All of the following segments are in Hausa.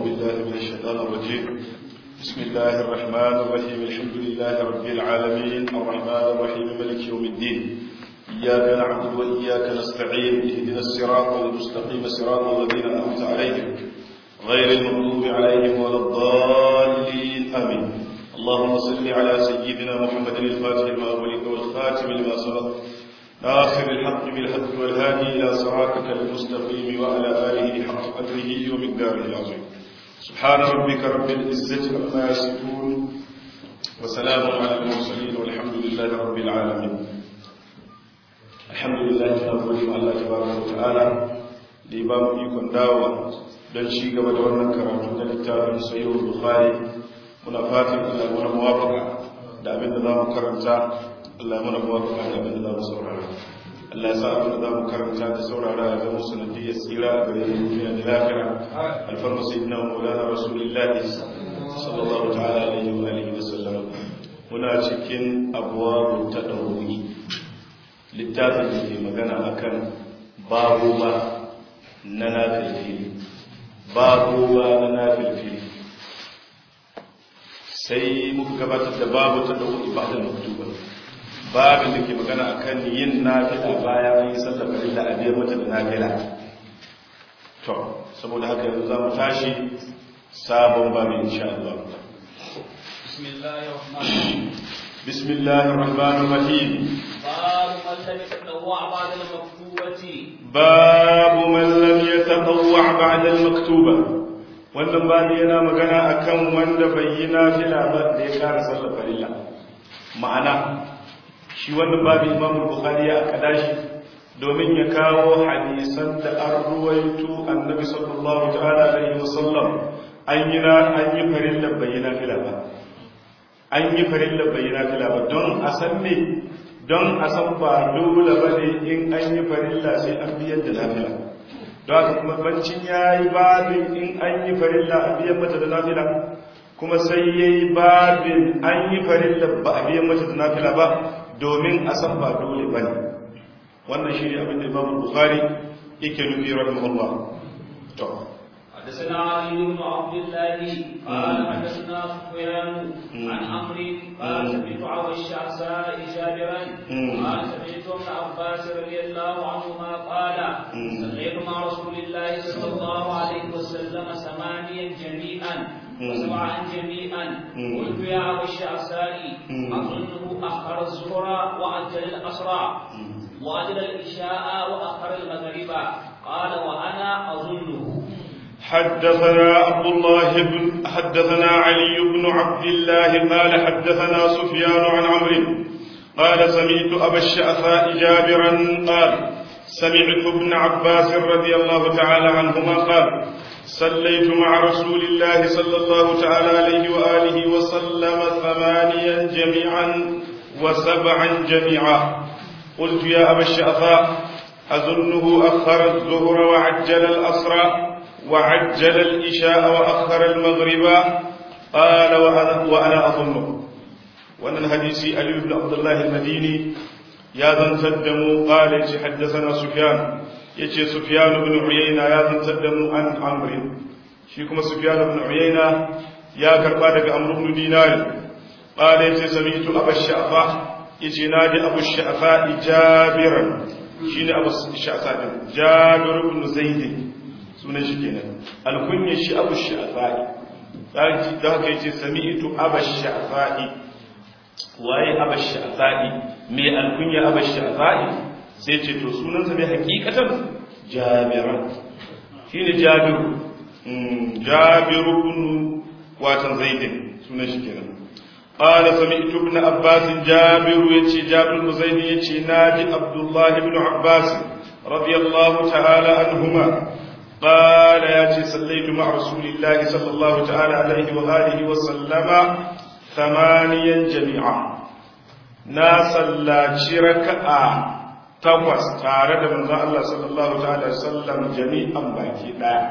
بالله من الشيطان الرجيم بسم الله الرحمن الرحيم الحمد لله رب العالمين الرحمن الرحيم ملك يوم الدين إياك نعبد وإياك نستعين اهدنا الصراط المستقيم صراط الذين أنعمت عليهم غير المغضوب عليهم ولا الضالين آمين اللهم صل على سيدنا محمد الفاتح لما أغلق والخاتم لما سبق ناصر الحق بالحق والهادي إلى صراطك المستقيم وعلى آله حق قدره ومقداره العظيم سبحان ربك رب العزة عما يصفون وسلام على المرسلين والحمد لله رب العالمين الحمد لله نقول الله تبارك وتعالى لإمام يكون داوة don ci gaba da wannan karatu na littafin sayyid bukhari muna fatan Allah ya mana muwafaqa da abin da zamu karanta Allah ya mana muwafaqa da abin da zamu saurara Allah ya sa abin da zamu karanta da saurara ya zama sanadiyyar tsira a gare mu duniya da lafiya alfarma sayyidina maulana rasulullahi sallallahu ta'ala alaihi wa alihi wa sallam muna cikin abwabu tadawwi littafin da ke magana akan babu ba na nafilfili babu ba na nafilfili sai muka gabatar da babu ta da ibadar maktuba babin da ke magana akan yin nafila bayan yi sallar farilla a biyar mata da nafila to saboda haka yanzu za mu tashi sabon babin insha Allah بسم الله الرحمن الرحيم باب من لم يتطوع بعد المكتوبة باب من لم يتطوع بعد المكتوبة wannan babu yana magana akan wanda bai yi nafila ba da ya kara sallar farilla ma'ana shi wannan babu Imam Bukhari ya akada shi domin ya kawo hadisan da an ruwaito Annabi sallallahu ta'ala alaihi wasallam an yi na an yi farilla bai yi nafila ba an yi farilla bai yi nafila ba don a san me don a san ba dole ba ne in an yi farilla sai an biyar da nafila don haka kuma bancin ya yi babin in an yi farilla a biyan mata da nafila kuma sai ya yi babin an yi farilla ba a biyan mata da nafila ba domin a san ba dole ba ne wannan shi ne abin da imam bukhari yake nufi rahimahullah to حدثنا علي بن عبد الله قال حدثنا سفيان عن عمرو قال سمعت عبد الشعثاء جابرا قال سمعت ابن عباس رضي الله عنهما قال صليت مع رسول الله صلى الله عليه وسلم ثمانيا جميعا وسبعا جميعا قلت يا ابا الشعثاء اظنه اخر الظهر وعجل الاسرى وعجل العشاء واخر المغرب قال وانا اظنه حدثنا عبد الله بن حدثنا علي بن عبد الله قال حدثنا سفيان عن عمرو قال سمعت أبا الشعثاء جابرا قال سمعت ابن عباس رضي الله تعالى عنهما قال صليت مع رسول الله صلى الله تعالى عليه وآله وسلم ثمانيا جميعا وسبعا جميعا قلت يا أبا الشعثاء أظنه أخر الظهر وعجل الأسرى وعجل الإشاء وأخر المغرب قال وأنا, وأنا أظنه وأن الحديث علي بن عبد الله المديني يا ذن تدموا قال حدثنا سفيان يجي سفيان بن عيينة يا ذن تدموا عن عمرو شيكم سفيان بن عيينة يا كربادك عمرو بن دينار قال يجي سمعت أبا الشعفاء يجي نادي أبو الشعفاء جابرا شين أبو الشعفاء جابر بن زيد sunan shi kenan alkunya shi abu sha'fa'i da haka yace sami'tu abu sha'fa'i waye abu sha'fa'i me alkunya abu sha'fa'i sai ce to sunan sa mai hakikatan jabiran shine jabir jabir ibn watan zaid sunan shi kenan قال سمعت ابن عباس جابر يتي جابر بن زيد يتي ناجي عبد الله بن عباس رضي الله تعالى عنهما قال ياتي صليت مع رسول الله صلى الله تعالى عليه وآله وسلم ثمانيا جميعا نا صلى ركعة takwas tare da manzon Allah sallallahu ta'ala sallam jami'an baki daya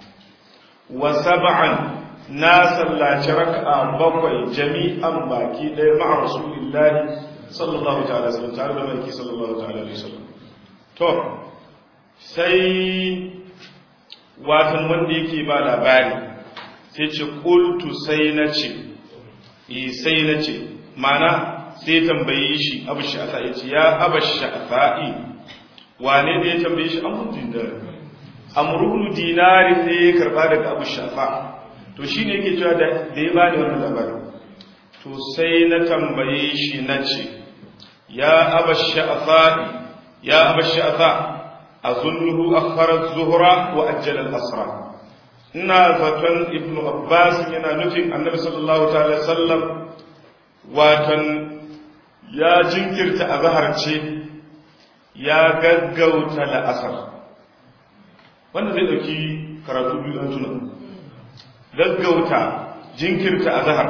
wa sab'an na sallaci raka'a bakwai jami'an baki daya ma'a rasulillahi sallallahu ta'ala sallam tare da maliki sallallahu ta'ala alaihi wasallam to sai watan wanda yake ba labari sai ce qultu sai na ce eh sai na ce mana sai tambaye shi abu sha'fa ya ce ya abu sha'fa'i wane ne ya tambaye shi amru dinar amru dinari sai ya karba daga abu sha'fa to shine yake cewa da ya bani wannan labarin to sai na tambaye shi na ce ya abu sha'fa'i ya abu sha'fa azunnuhu akhara az-zuhra wa ajjala al-asra ina zaton ibn abbas yana nufin annabi sallallahu ta'ala sallam watan ya jinkirta azhar ce ya gaggauta la'asar wanda zai dauki karatu biyu an tuna gaggauta jinkirta azhar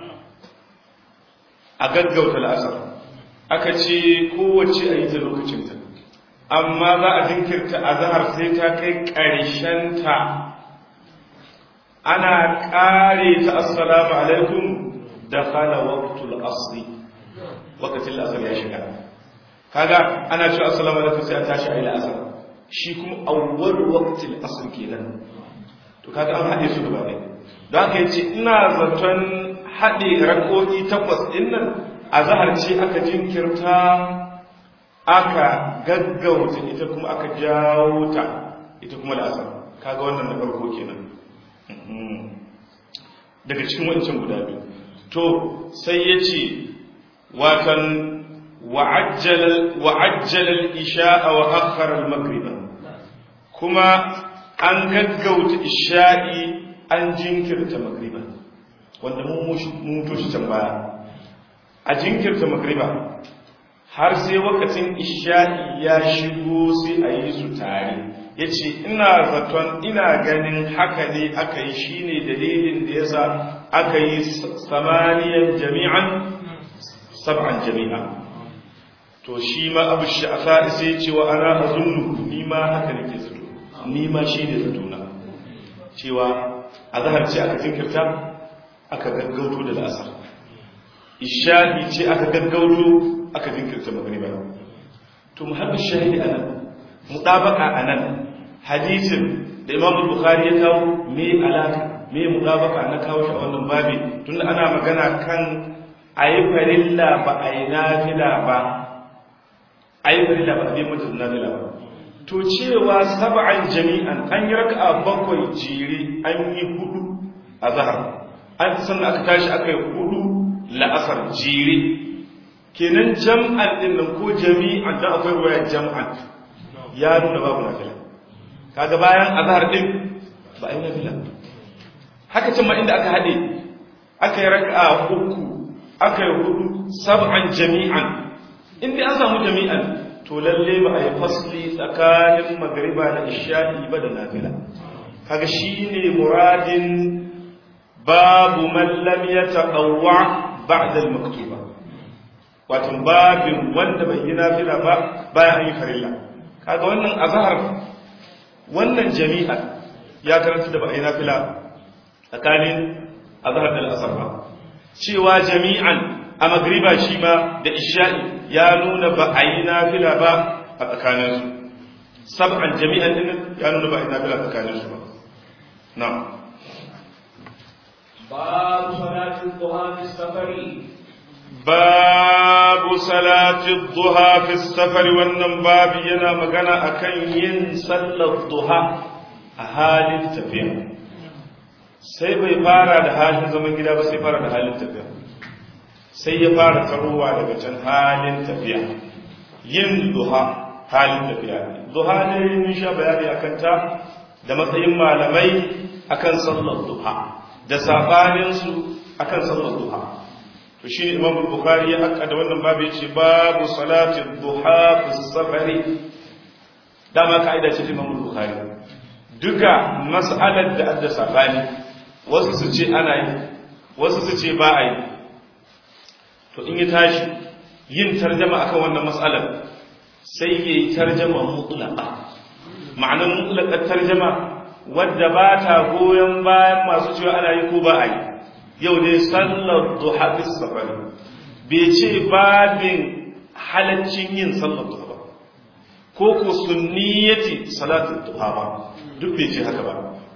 a gaggauta la'asar aka ce kowace a yi ta lokacinta amma za a jinkirta azhar sai ta kai ƙarshenta ana ƙare ta assalamu alaikum da khala waqtul asri waqtul asr ya shiga kaga ana cewa assalamu alaikum sai an tashi ayi asr shi kuma awwal waqtul asr kenan to kaga an hade su gaba ɗaya don haka yace ina zaton hade rakoki takwas din nan azhar ce aka jinkirta aka gaggauta ita kuma aka jawo ta ita kuma da asar kaga wannan na farko kenan daga cikin wancan guda biyu to sai ya ce watan wa'ajjalal isha'a wa akharar magriba kuma an gaggauta isha'i an jinkirta magriba wanda mun mutu shi can baya a jinkirta magriba har sai wakacin isha'i ya shigo sai a yi su tare ya ce ina zaton ina ganin haka ne aka yi shi ne dalilin da ya sa aka yi samaniyar jami'an sab'an jami'a to shi ma abu sha'afa sai cewa ana azunnu ni ma haka nake zato ni ma shi ne zatona cewa a zahar ce aka jinkirta aka gaggauto da la'asar isha'i ce aka gaggauto aka jinkirta magriba to muhammad shahidi anan mudabaka anan hadisin da imam bukhari ya kawo me alaka me mudabaka na kawo shi a wannan babi tunda ana magana kan ayi farilla ba ayi nafila ba ayi farilla ba ayi mutum nafila ba to cewa sab'an jami'an an yi raka'a bakwai jiri an yi hudu a zahar an sannan aka tashi aka yi hudu la'asar jiri kenan jam'an din nan ko jami'an dan akwai waya jam'an ya nuna babu nafila kaga bayan azhar din ba ai nafila haka can ma inda aka hade aka yi raka'a uku aka yi hudu sab'an jami'an inda an samu jami'an to lalle ba a yi fasli tsakanin magriba da isha'i ba da nafila kaga shine muradin babu man lam yataqawwa ba'da al-maktuba wato babin wanda bai yi nafila ba bayan an yi farilla kaga wannan azhar wannan jami'a ya karanta da ba a yi nafila tsakanin azhar da al'asar ba cewa jami'an a magriba shi ma da isha'i ya nuna ba a yi nafila ba a tsakaninsu sab'an jami'an din ya nuna ba a yi nafila tsakaninsu ba na'am باب صلاة الضحى في السفر babu salati duha fi safari wannan babu yana magana akan yin sallar duha a halin tafiya sai bai fara da halin zaman gida ba sai fara da halin tafiya sai ya fara tarowa daga can halin tafiya yin duha halin tafiya duha ne mun sha bayani akan ta da matsayin malamai akan sallar duha da sabaninsu akan sallar duha to shi ne imam bukhari ya haka da wannan babu yace babu salatin duha fi safari dama kaida ce imam bukhari duka mas'alar da adda sabani wasu su ce ana yi wasu su ce ba a yi to in ya tashi yin tarjama akan wannan mas'alar sai yayi tarjama mutlaqa ma'anar mutlaqar tarjama wadda ba ta goyon bayan masu cewa ana yi ko ba a yi yau dai sallar duha fi safar bai ce babin halaccin yin sallar duha ba ko ko sunniyati salatul duha ba duk bai ce haka ba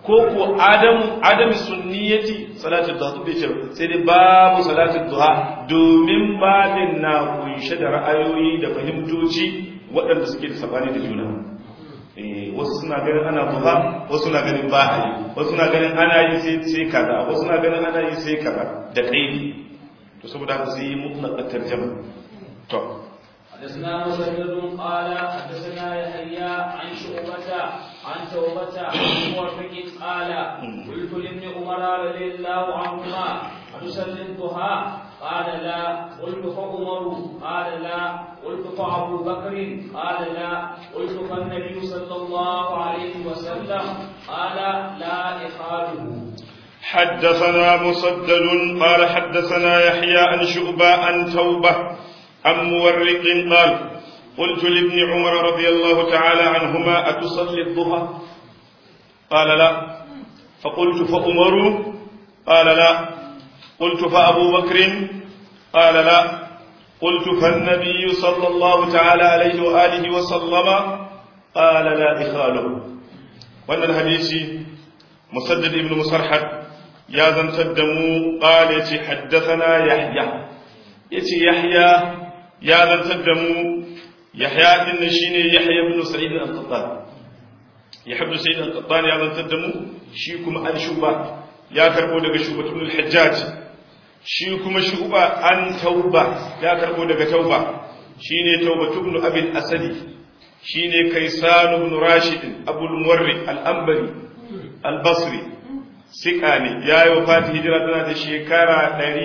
ko ko adam adam sunniyati salatu duha bai ce sai dai babu salatu duha domin babin na kunshe da ra'ayoyi da fahimtoci waɗanda suke da sabani da juna wasu suna ganin ana duha wasu suna ganin ba a yi wasu suna ganin ana yi sai sai kaza wasu suna ganin ana yi sai kaza da kaidi to saboda haka sai mutlaqat tarjuma to حدثنا مسدد قال حدثنا يحيى عن شعبة عن توبة عن موفق قال قلت لابن عمر رضي الله عنهما أتصلي الضحى قال لا قلت فعمر قال لا قلت فأبو بكر قال لا قلت فالنبي صلى الله عليه وسلم قال لا إخاله حدثنا مسدد قال حدثنا يحيى عن شعبة عن توبة عن مورق قال قلت لابن عمر رضي الله تعالى عنهما أتصلي الضحى قال لا فقلت فأمر قال لا قلت فأبو بكر قال لا قلت فالنبي صلى الله تعالى عليه وآله وسلم قال لا إخاله وأن الحديث مسدد ابن مسرحد يا ذن تدمو قال يتي حدثنا يحيى يتي يحيى يا ذن تدمو يحيى إن شيني يحيى بن سعيد القطان يحيى بن سعيد القطان يا ذن تدمو شيكم الشوبة يا كربو دغ شوبة بن الحجاج shi kuma shuba an tauba ya karbo daga tauba shine tauba ibn abil asadi shine kaisan ibn rashid abul muwarri al-anbari al-basri sika ne yayi wafati hijira tana da shekara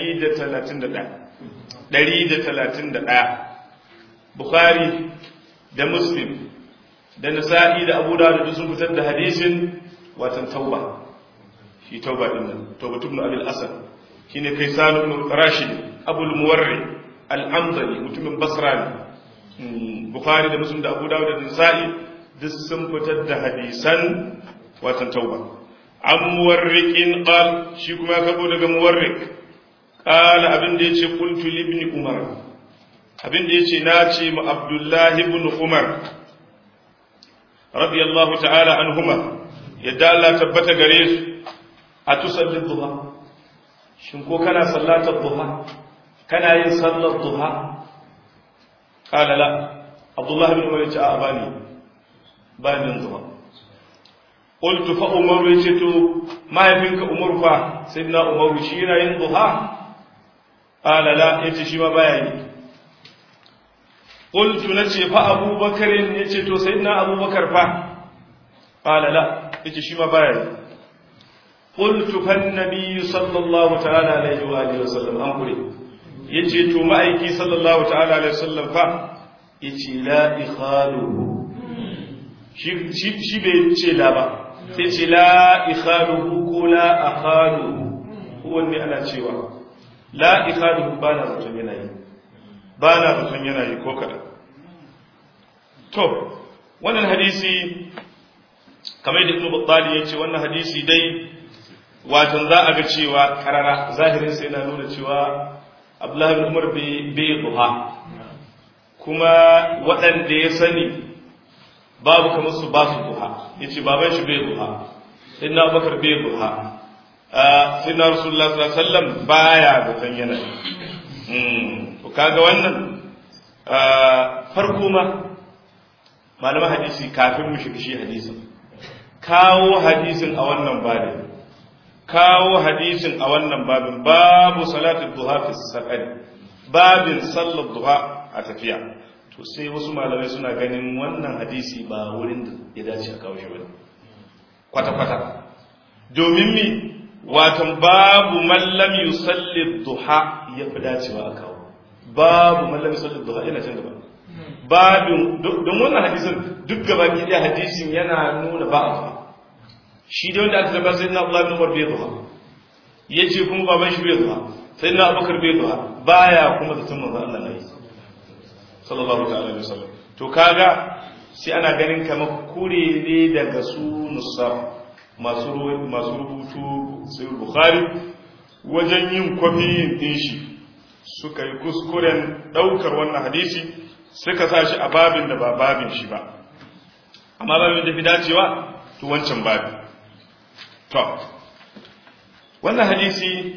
131 131 bukhari da muslim da nasa'i da abu dawud sun fitar da hadisin watan tauba shi tauba din nan tauba ibn abil asad shine kai sanu ibn rashid abul muwarri al-amdani mutumin basra ne bukhari da muslim da abu dawud da nisa'i duk sun fitar da hadisan watan tauba an muwarriqin qal shi kuma ya kabo daga muwarriq qala abin da yace qultu li ibn umar abin da yace na ce mu abdullah ibn umar radiyallahu ta'ala anhuma yadda Allah tabbata gare su a tusalli duha shin ko kana sallatar duha kana yin sallar duha kala la abdullahi bin umar ya ce a bani bani yin duha qultu fa umar ya ce to mahaifinka umar fa sayyidina umar shi yana yin duha kala la yace shi ma baya yi qultu nace fa abubakar yace to sayyidina abubakar fa kala la yace shi ma baya yi قلت فالنبي صلى الله تعالى عليه وآله وسلم أنقري يجي تو مأيكي صلى الله تعالى عليه وسلم فا يجي لا إخاله shi bai ce la ba sai ce la ikhaluhu ko la akhaluhu kowanne ana cewa la ikhaluhu ba na zaton yana yi ba na zaton yana yi ko kada to wannan hadisi kamar da ibnu battali ya ce wannan hadisi dai watan za a ga cewa karara zahirin sai na nuna cewa abdullahi bin umar bai duha kuma waɗanda ya sani babu kamar su ba su duha ya ce baban shi bai duha sai na bakar bai duha sai na rasulullah sallallahu alaihi wasallam baya da san yana to kaga wannan farko ma malaman hadisi kafin mu shiga shi hadisin kawo hadisin a wannan babin kawo hadisin a wannan babin babu salatul duha fi safari babin sallar duha a tafiya to sai wasu malamai suna ganin wannan hadisi ba wurin da ya dace a kawo shi bane kwata kwata domin mi watan babu man lam yusalli duha ya fi dacewa a kawo babu man lam yusalli duha yana can gaba babin don wannan hadisin duk gaba ɗaya hadisin yana nuna ba a shi dai wanda aka zaba sai na Allah bin Umar bai zuwa yace kuma baban shi bai zuwa sai na Abubakar bai zuwa baya kuma da tunan Allah nayi sallallahu ta'ala alaihi wasallam to kaga sai ana ganin kamar kure ne daga su nusa masu masu rubutu sai Bukhari wajen yin kwafi din shi suka yi kuskuren daukar wannan hadisi suka sa shi a babin da ba babin shi ba amma babin da fi dacewa to wancan babin to wannan hadisi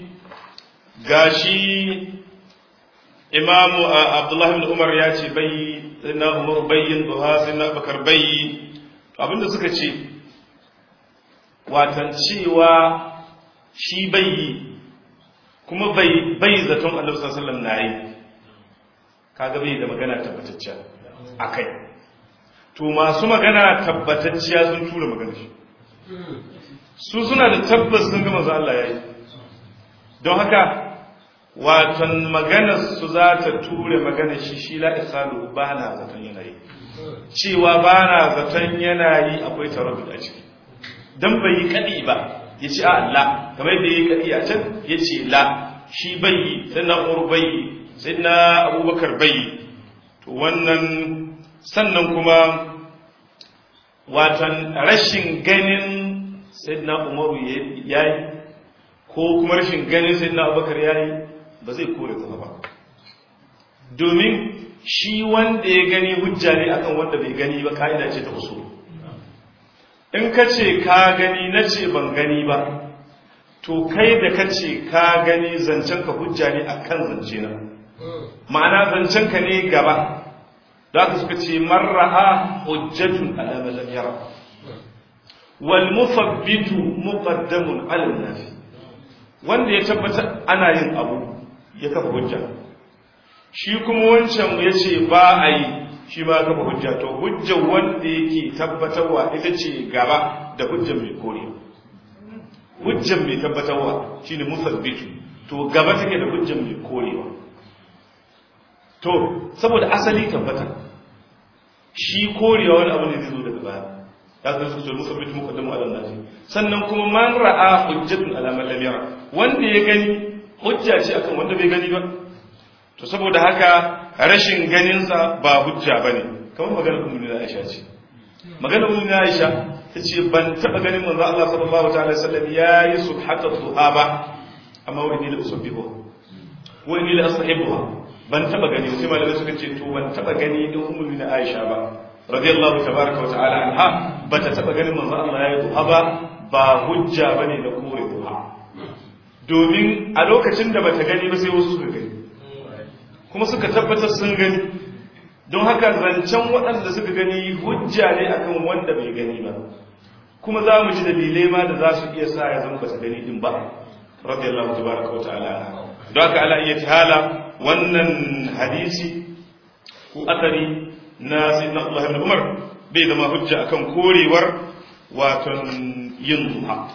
gashi imamu abdullahi ibn umar ya ce bai na umar bayyin duha sai na bakar bayi abinda suka ce watan cewa shi bayi kuma bai bai zaton annabi sallallahu alaihi wasallam nayi kaga bai da magana tabbatacciya akai to masu magana tabbatacciya sun tura magana shi su suna da tabbas sun ga manzo Allah yayi don haka watan maganar su za ta ture maganar shi shi la isalu ba na zaton yana yi cewa ba na zaton yana yi akwai tarabi a ciki dan bai yi kadi ba ya ce a la kamar yadda ya yi kadi a can ya ce la shi bai yi sai na umar bai yi sai na abubakar bai yi to wannan sannan kuma watan rashin ganin sai na umaru ya yi ko kuma rashin ganin sai na abubakar ya yi ba zai kore kuma ba domin shi wanda ya gani hujja ne akan wanda bai gani ba ka'ida ce ta usul in ka ce ka gani na ce ban gani ba to kai da ka ce ka gani zancen ka hujja ne akan zance na ma'ana zancen ka ne gaba da ka suka ce marra'a hujjatun ala man lam yara wal mufabbitu muqaddamun ala nafi wanda ya tabbata ana yin abu ya kafa hujja shi kuma wancan ya ce ba a yi shi ma kafa hujja to hujjar wanda yake tabbatarwa ita ce gaba da hujjar mai kore hujjar mai tabbatarwa shine musabbitu to gaba take da hujjar mai korewa to saboda asali tabbata shi korewa wani abu ne zai zo daga baya ya zai su musabbitu muqaddamu ala nafi sannan kuma man ra'a hujjatun ala man lam yara wanda ya gani hujja ce akan wanda bai gani ba to saboda haka rashin ganinsa ba hujja ba ne kamar maganar umar na aisha ce maganar umar na aisha ta ce ban taɓa ganin manzo Allah sallallahu ta'ala sallam ya yi subhata duha ba amma wani ne da usabbihu wani ne da asahibuha ban taɓa gani sai malamai suka ce to ban taɓa gani din umar na aisha ba radiyallahu tabaraka wa ta'ala anha ba ta taɓa ganin manzo Allah ya yi duha ba ba hujja bane da kore duha domin a lokacin da bata gani ba sai wasu suka gani kuma suka tabbatar sun gani don haka zancen waɗanda suka gani hujja ne akan wanda bai gani ba kuma za mu ji dalilai ma da za su iya sa ya zama bata gani din ba radiyallahu tabaraka wa ta'ala don haka ala iya hala wannan hadisi ko akari na sayyidina Allah ibn Umar bai zama hujja akan korewar waton yin duha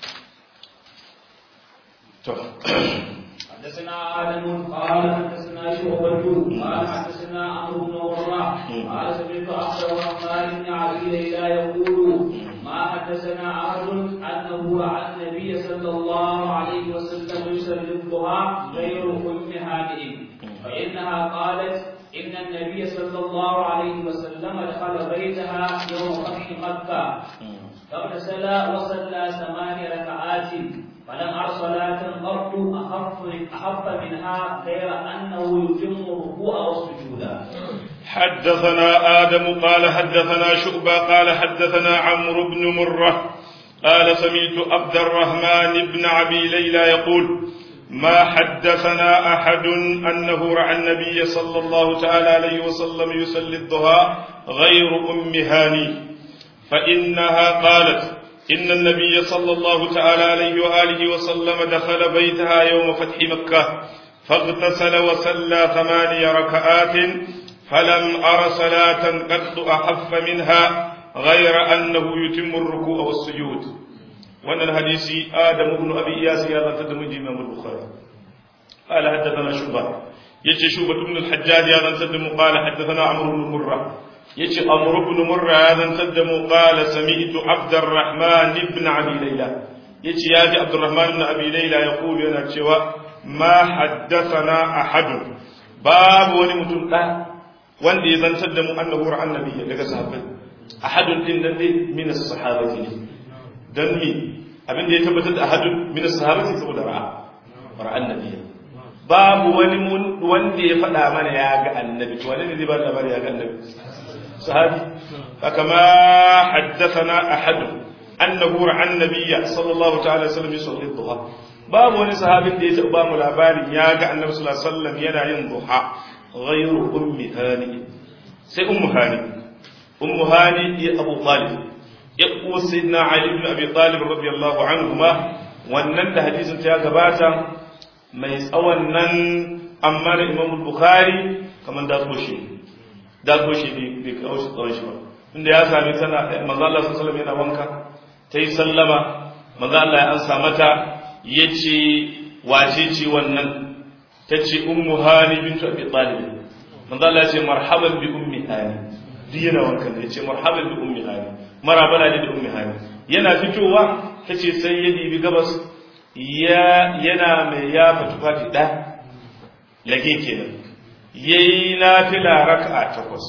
to حدثنا آدم قال حدثنا شعبة قال حدثنا عمرو بن وراء قال سمعت عبد الرحمن بن عبد ليلى يقول ما حدثنا أحد أنه رأى النبي صلى الله عليه وسلم يصلي الضحى غير أم هانئ فإنها قالت إن النبي صلى الله عليه وسلم دخل بيتها يوم فتح مكة فاغتسل وصلى ثمان ركعات فلم أر صلاة قط أخف أخف منها غير أنه يتم الركوع والسجود. حدثنا آدم قال حدثنا شعبة قال حدثنا عمرو بن مرة قال سمعت عبد الرحمن بن أبي ليلى يقول ما حدثنا أحد أنه رأى النبي صلى الله تعالى عليه وسلم يصلي الضحى غير أم هاني فإنها قالت إن النبي صلى الله تعالى عليه وآله وسلم دخل بيتها يوم فتح مكة فاغتسل وسلى ثماني ركعات فلم أر صلاة قد أحف منها غير أنه يتم الركوع والسجود وأن الحديث آدم بن أبي إياس هذا تدم إمام البخاري قال حدثنا شعبة يجي شعبة بن الحجاج هذا تدم قال حدثنا عمرو بن مرة yace amr ibn murra ya zantar da mu qala sami'tu abdurrahman ibn abi layla yace ya ji abdurrahman ibn abi layla ya kulu yana cewa ma haddathana ahad babu wani mutum da wanda ya zantar da mu annahu ra annabi daga sahabbai ahadun din dan dai min as-sahabati ne dan mi abin da ya tabbatar da ahadun min as-sahabati saboda ra'a ra'a annabi babu wani wanda ya faɗa mana ya ga annabi to wani ne zai ba da labari ya ga annabi sahabi haka ma haddathana ahad annahu ra'an nabiyya sallallahu ta'ala alaihi wasallam yusalli duha babu wani sahabin da ya taɓa ba mu labarin ya ga annabi sallallahu alaihi wasallam yana yin duha ghayru ummi hani sai ummu hani ummu hani ya abu talib ya kuwa sayyidina ali ibn abi talib radiyallahu anhuma wannan da hadisin ta gabata mai tsawon nan amma da imam bukhari kamar da so shi da so shi ne bai kawo shi tsawon shi ba inda ya sami tana manzo Allah sallallahu alaihi wasallam yana wanka tayi sallama manzo Allah ya ansa mata yace wace ce wannan tace ummu hani bintu abi talib manzo Allah ya ce marhaban bi ummi hani duk yana wankan da yace marhaban bi ummi hani marabana da ummi hani yana fitowa tace sai ya dibi gabas ya yana mai yafa tufafi da lage kenan yayi nafila raka'a takwas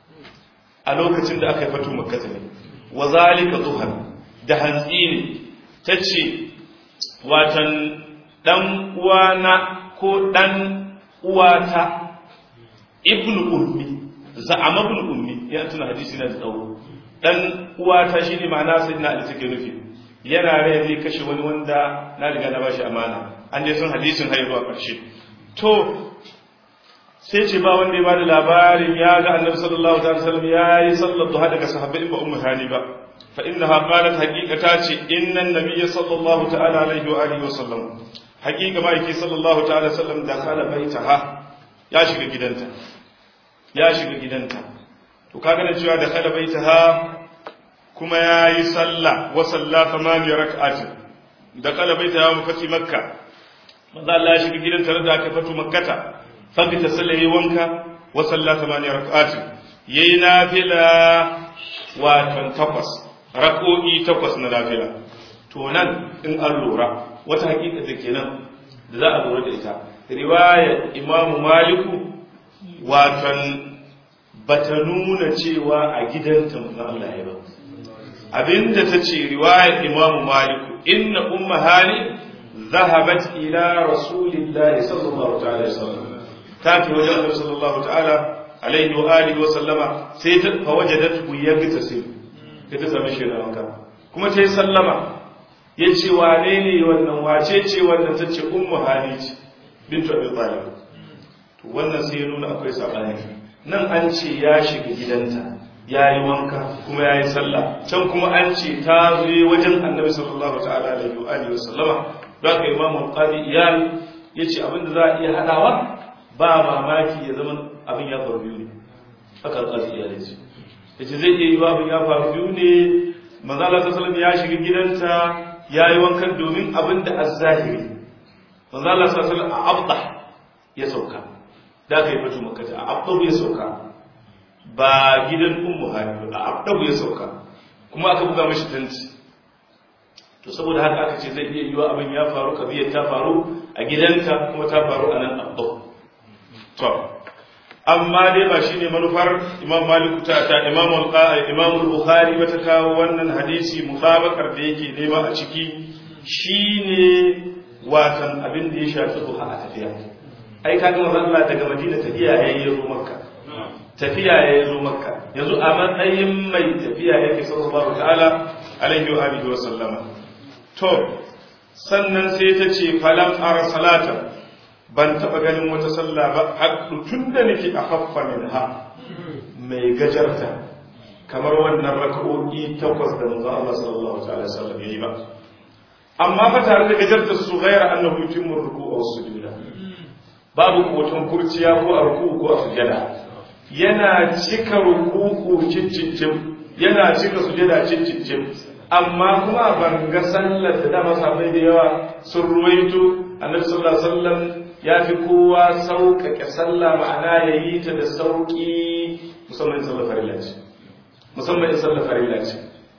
a lokacin da aka yi fatu makka ne wa zalika zuhan da hantsi ne tace watan dan uwana ko dan uwata ibnu ummi za'ama ibnu ummi ya tuna hadisi na da tsawo dan uwata shine ma'ana sayyidina ali take nufi yana rai zai kashe wani wanda na riga na bashi amana an je sun hadisin har zuwa ƙarshe to sai ce ba wanda ya bada labarin ya ga annabi sallallahu alaihi wasallam ya yi sallar duha daga sahabbai ba ummu hani ba fa innaha qalat haqiqata ce inna nabiyya sallallahu ta'ala alaihi wa alihi wasallam haqiqa ma yake sallallahu ta'ala sallam da kala baitaha ya shiga gidanta ya shiga gidanta to kaga da cewa da kala baitaha kuma ya yi sallah wa salla thamani rak'atin da kala baitaha mu fati makka manzo Allah ya shiga gidan tare da aka fatu makkata fadi ta salla yayi wanka wa salla thamani rak'atin yayi nafila watan takwas rak'o'i takwas na nafila to nan in an lura wata hakika da kenan da za a lura da ita riwaya imamu maliku watan bata nuna cewa a gidanta manzo Allah ya ba abinda ta ce riwayar imamu maliku inna umma hali zahabat ila rasulillahi sallallahu ta'ala wasallam ta fi wajen annabi sallallahu ta'ala alaihi wa alihi wa sallama sai ta fa wajadat ku yagta sai ta ta sami shi wanka kuma ta yi sallama ya ce wane ne wannan wace ce wannan ta ce ummu hali ce bintu abi talib to wannan sai ya nuna akwai sabani nan an ce ya shiga gidanta ya yi wanka kuma ya yi sallah can kuma an ce ta zo wajen annabi sallallahu ta'ala alaihi wa alihi wasallama don haka imamu qadi iyal yace abinda za a iya hadawa ba mamaki ya zama abin ya faru biyu ne haka qadi iyal yace yace zai iya yi ba abin ya faru biyu ne manzo Allah sallallahu ya shiga gidanta ya yi wankan domin abin da az-zahiri manzo Allah sallallahu a abda ya sauka da kai fito makka a abda ya sauka ba gidan ummu hani ba abdabu ya sauka kuma aka buga mashi tanti to saboda haka aka ce zai iya yiwa abin ya faru kabiyar ta faru a gidanta kuma ta faru a nan abdabu to amma dai ba shine manufar imam malik ta ta imam al imam al-bukhari ba ta kawo wannan hadisi mutabakar da yake nema a ciki shine watan abin da ya shafi duha a tafiya ai kaga manzo Allah daga Madina tafiya yayin zo Makka tafiya ya zo makka yanzu a matsayin mai tafiya yake sallallahu ta'ala alaihi wa alihi wa sallama to sannan sai ta ce falam ara salata ban taba ganin wata sallah ba haddu tunda nake a haffa minha mai gajarta kamar wannan rak'o'i takwas da manzo Allah sallallahu ta'ala sallam yayi ba amma fa tare da gajarta su gaira annahu yutimmu ruku'a was sujuda babu kotun kurciya ko a ruku ko a sujada yana cika rukuku cincicim yana cika sujada cincicim amma kuma ban ga sallar da dama sabai da yawa sun ruwaito annabi sallallahu alaihi wasallam ya fi kowa sauƙaƙe sallah ma'ana ya yi ta da sauƙi musamman in sallar farilla ce musamman in sallar farilla ce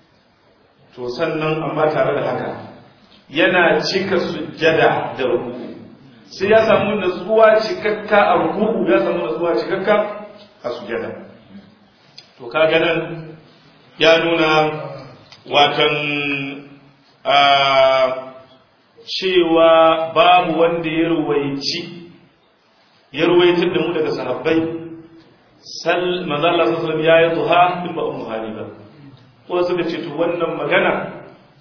to sannan amma tare da haka yana cika sujada da rukuku sai ya samu natsuwa cikakka a rukuku ya samu natsuwa cikakka a sujada to kaga nan ya nuna watan cewa babu wanda ya ruwaici ya ruwaitar da mu daga sahabbai sal manzo Allah sallallahu alaihi ya yi duha in ba ummu hali ba ko suka ce to wannan magana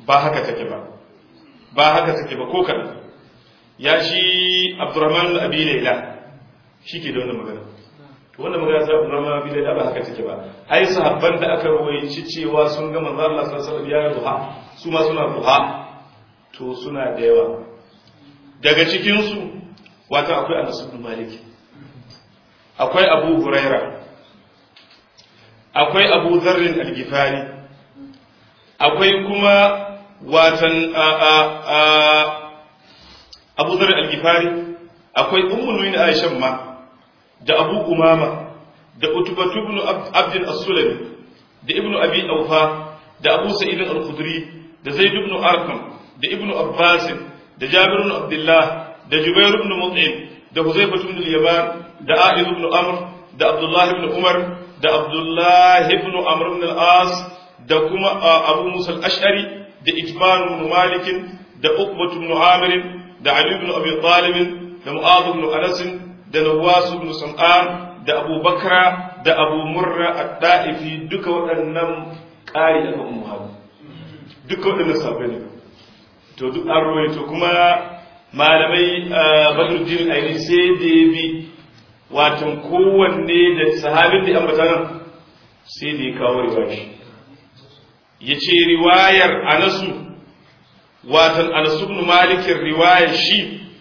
ba haka take ba ba haka take ba ko kaɗan ya shi abdurrahman abi laila shi ke da wannan magana to wannan magana sai abdurrahman abi laila ba haka take ba ai sahabban da aka rawaici cewa sun ga manzo Allah sallallahu alaihi wasallam ya duha su ma suna duha to suna da yawa daga cikin su wato akwai Anas ibn Malik akwai Abu Huraira akwai Abu Dharr al-Ghifari akwai kuma watan Abu Dharr al-Ghifari akwai Ummul Mu'minin Aisha ma da Abu Umama da Utbah ibn Abd as-Sulami da Ibn Abi Awfa da Abu Sa'id al-Khudri da Zaid ibn Arqam da Ibn Abbas da Jabir ibn Abdullah da Jubair ibn Mut'im da Huzayfah ibn al-Yaman da A'id ibn Amr da Abdullah ibn Umar da Abdullah ibn Amr ibn al-As da kuma Abu Musa al-Ash'ari da Ijban ibn Malik da Uqbah ibn Amir da Ali ibn Abi Talib da Mu'adh ibn Anas da Nawas ibn Sam'an da Abu Bakra da Abu Murra ad-Da'ifi duka waɗannan ƙari daga Ummu Habu duka waɗannan sahabbai ne to duk an rawaito kuma malamai Badruddin Aini sai da ya bi watan kowanne da sahabin da ambata nan sai da ya kawo riwaya ya ce riwayar Anasu watan Anas ibn Malik riwayar shi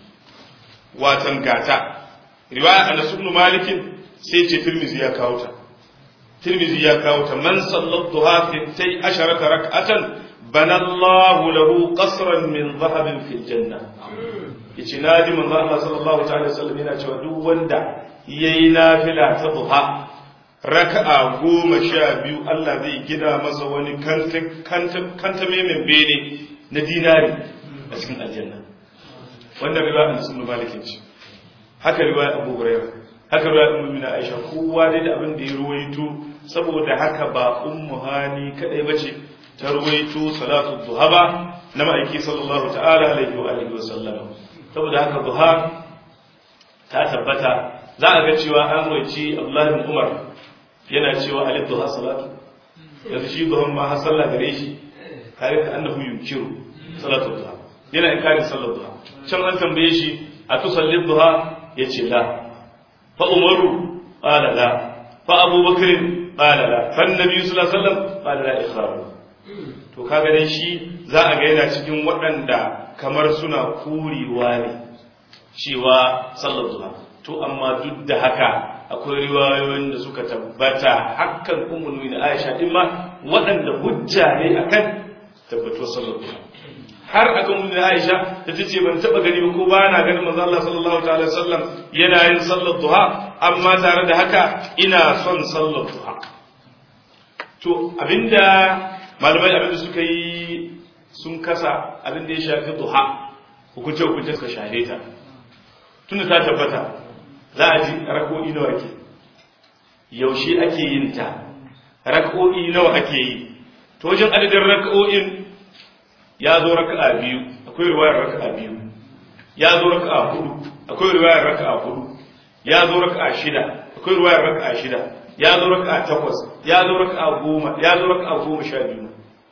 watan gata riwayar Anas ibn Malik sai ce Tirmidhi ya kawo ta Tirmidhi ya kawo ta man sallatu hafitai asharata rak'atan bana Allah lahu qasran min dhahabin fil janna yace naji manzo Allah sallallahu ta'ala sallam yana cewa duk wanda yayi nafila ta duha raka'a goma sha biyu Allah zai gina masa wani kantame mai bene na dinari a cikin aljanna wanda riwaya an sunu malikin ce haka riwaya Abu Hurairah haka riwaya Ummu Mina Aisha kowa dai da abin da ya ruwaito saboda haka ba ummu hani kadai bace ta ruwaito salatu duha ba na ma'aiki sallallahu ta'ala alaihi wa alihi wa sallam saboda haka duha ta tabbata za a ga cewa an roci Abdullahi bin Umar yana cewa alif duha salatu yanzu shi duhan ma har sallah gare shi kare ka annahu yunkiru salatu duha yana inkarin sallar duha can an tambaye shi a tusalli duha yace la fa umaru qala la fa abubakar qala la fa annabi sallallahu alaihi wasallam qala la ikhraru to kaga dai shi za a ga yana cikin waɗanda kamar suna kurewa ne cewa sallar duha to amma duk da haka akwai riwayoyin da suka tabbata hakan ummul da Aisha din ma waɗanda hujja ne akan tabbatuwar sallar duha har akan ummul Aisha da tace ban taba gani ba ko ba na ganin manzo Allah sallallahu ta'ala sallam yana yin sallar duha amma tare da haka ina son sallar duha to abinda malamai abinda suka yi sun kasa abinda ya shafi duha hukunce hukunce suka shafe ta tunda ta tabbata za a ji rako'i nawa ake yaushe ake yin ta rako'i nawa ake yi to wajen adadin raka'o'in ya zo raka'a biyu akwai riwayar raka'a biyu ya zo raka'a hudu akwai riwayar raka'a hudu ya zo raka'a shida akwai riwayar raka'a shida ya zo raka'a takwas ya zo raka'a goma ya zo raka'a goma sha biyu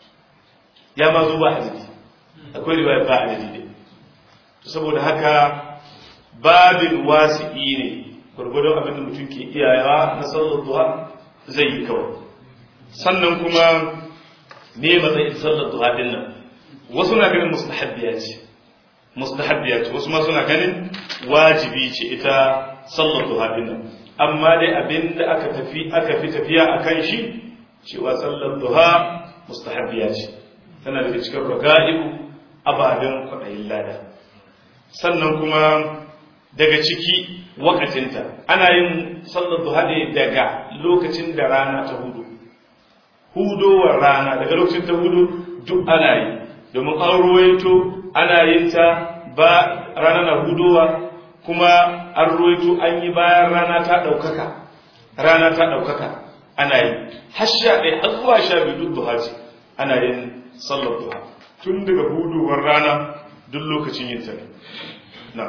ya ma zo ba adadi akwai riwayar ba adadi ne saboda haka babin wasi'i ne gwargwadon abin da mutum ke iyawa na sallar duha zai yi kawai sannan kuma ne matsayin sallar duha din nan wasu na ganin mustahabbiya ce mustahabbiya ce wasu ma suna ganin wajibi ce ita sallar duha din nan amma dai abin da aka tafi aka fi tafiya a kan shi cewa sallar duha mustahabbiya ce tana daga cikin raga'ibu ababen kwaɗayin lada sannan kuma daga ciki wakatinta ana yin sallar duha ne daga lokacin da rana ta hudu hudowar rana daga lokacin ta hudu duk ana yi domin an ruwaito ana yin ta ba rana na hudowa kuma an ruwaito an yi bayan rana ta ɗaukaka rana ta ɗaukaka ana yi har sha ɗaya har zuwa sha biyu duk duha ce ana yin sallar duha tun daga hudowar rana duk lokacin yin ta ne na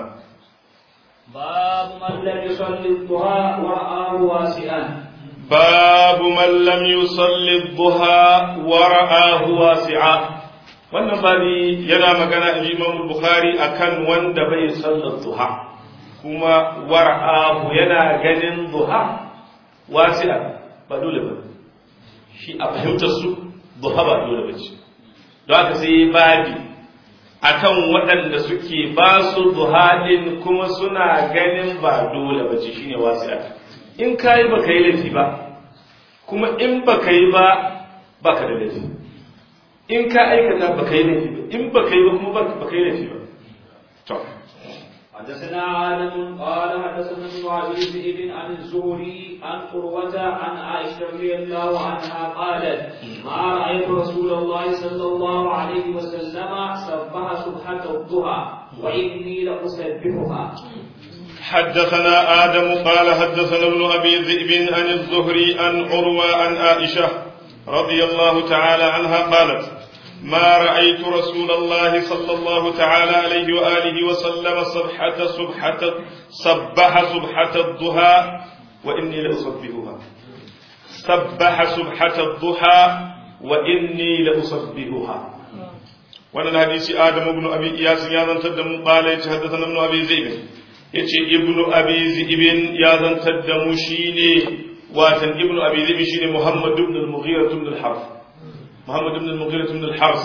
باب من لم يصلي الضحى ورآه واسعا باب من لم يصلي الضحى ورآه واسعا wannan babi yana magana in Imam Bukhari akan wanda bai sallar duha kuma war'ahu yana ganin duha wasi'a ba dole ba shi a fahimtar su duha ba dole ba ce don haka sai babi akan waɗanda suke ba su duha din kuma suna ganin ba dole ba ce shine wasi'a in kayi ba kai laifi ba kuma in ba kai ba ba ka da laifi in ka aikata ba kai laifi ba in ba kai ba kuma ba kai laifi ba to حدثنا عالم قال حدثنا ابن ابي ذئب عن الزهري عن قروة عن عائشة رضي الله عنها قالت ما رأيت رسول الله صلى الله عليه وسلم سبح سبحة الضحى وإني لأسبحها حدثنا آدم قال حدثنا ابن أبي ذئب عن الزهري عن عروة عن عائشة رضي الله تعالى عنها قالت ما رأيت رسول الله صلى الله تعالى عليه وآله وسلم صبحة صبحة صبح صبحة الضحى وإني لأصبحها صبح صبحة الضحى وإني لأصبحها وانا الحديث آدم بن أبي إياس يا من تدم قال يتحدثنا ابن أبي زيد yace ibnu abi zibin ya zantar da mu shine watan ibnu abi zibin shine muhammad ibn al-mughira ibn al-harf muhammad ibn al-mughira ibn al-harf